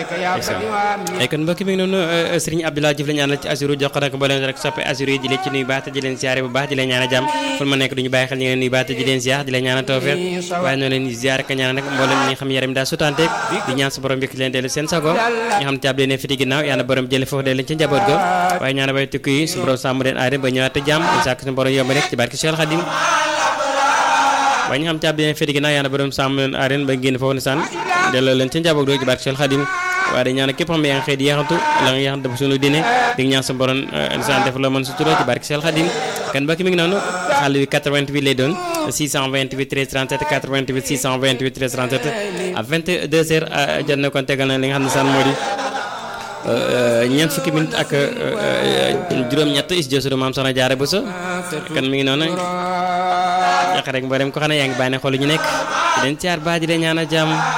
ay kon mbokk mi ngi noonu Serigne Abdoulaye Diouf la ñaanal ci Assirou jox ko nag mboolem rek soppe Assirou yi di leen ci nuyu baax te di leen siyaare bu baax di leen ñaanal jàmm fu ma nekk duñu bàyyi xel ñu ngi leen nuyu baax te di leen siyaar di leen ñaanal tawfeex waaye noonu leen ziyaare ka ñaanal nag mboolem ñi nga xam yaram daa sutanteeg di ñaan sa borom yëkk leen dellu seen sago ñi xam caab leen fiti ginnaaw yàlla borom jële foofu dee leen ci njaboot go waaye ñaanal bay tukki yi su borom sàmm leen aare ba ñëwaat te jàmm di sàkk suñu borom yomb rek ci barke Cheikh Khadim waaye ñi xam caab leen fiti ginnaaw yàlla borom sàmm leen aare ba génn foofu ne sànn delloo leen ci njaboot go ci barke Cheikh Khadim waaye dañ ñaan képp xam yaa ngi xëy di yaxantu la nga yaxantu dafa suñu dine di ñaan sa borom insaan def la mën su turoo ci barke Cheikh Khadim kan mbokk mi ngi noonu xàll wi 88 lay doon 628 13 37 88 628 13 37 à 22 heures jot na kon tegal na li nga xam ne saan moo di ñeent fukki minute ak juróom-ñett is josuru maam soxna jaare bu so kan mi ngi noonu yàq rek mboolem ko xam ne yaa ngi bàyyi ne xool ñu nekk di leen caar baa di leen ñaan a jàmm